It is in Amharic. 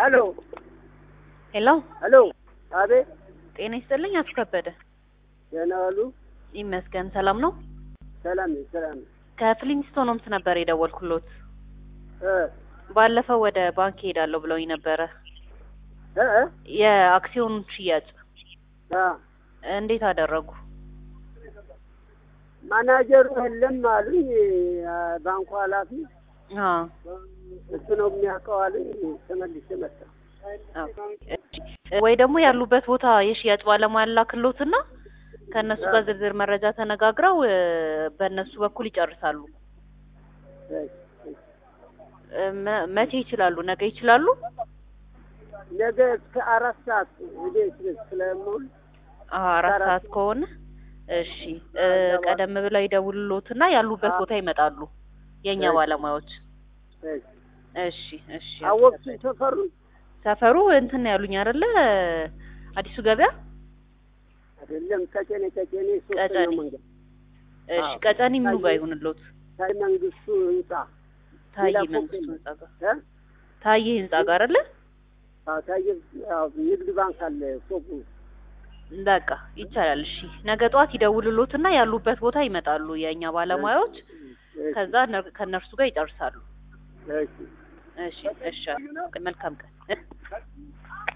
ሄሎ ሄሎ ሄሎ፣ አቤት። ጤና ይስጥልኝ አቶ ከበደ። ደህና ዋሉ? ይመስገን ሰላም ነው። ሰላም ነኝ፣ ሰላም ነኝ። ከፍሊንስቶን ሆምስ ነበር የደወልኩሎት። እ ባለፈው ወደ ባንክ ሄዳለሁ ብለውኝ ነበረ እ እ የአክሲዮን ሽያጭ አ እንዴት አደረጉ? ማናጀሩ የለም አሉኝ። አ፣ ባንኩ ኃላፊ አ እሱ ነው የሚያውቀው አሉኝ። ተመልሼ መጣሁ። ወይ ደግሞ ያሉበት ቦታ የሽያጭ ባለሙያ ላክሎትና ከእነሱ ጋር ዝርዝር መረጃ ተነጋግረው እ፣ በእነሱ በኩል ይጨርሳሉ። እሺ፣ እሺ። እ፣ መ- መቼ ይችላሉ? ነገ ይችላሉ? ነገ እስከ አራት ሰዓት ቤት ስለምውል አ፣ አራት ሰዓት ከሆነ እሺ እ፣ ቀደም ብለው ይደውሉሎትና ያሉበት ቦታ ይመጣሉ የእኛ እሺ። ባለሙያዎች። እሺ። እሺ እሺ። አወቅሽ ሰፈሩ? ሰፈሩ እንትን ነው ያሉኝ አይደለ? አዲሱ ገበያ። አይደለም፣ ቀጨኔ ቀጨኔ ሶስተኛው ቀጨኔ። መንገድ እሺ አዎ። ቀጨኔ ምኑ ጋር ታዬ- ይሁንሎት? ሳይ መንግስቱ ህንጻ ታዬ ሌላ ፎቅ መንግስቱ የለም። ህንጻ ጋር እ ታዬ ህንጻ ጋር አይደለ? አዎ፣ ታየ አዎ፣ ንግድ ባንክ አለ ፎቁ። በቃ ይቻላል። እሺ ነገ ጠዋት ይደውሉሎትና ያሉበት ቦታ ይመጣሉ የእኛ ባለሙያዎች። እሺ፣ ከዛ እነ- ከእነርሱ ጋር ይጨርሳሉ። እሺ። እሺ እሺ። መልካም ቀን።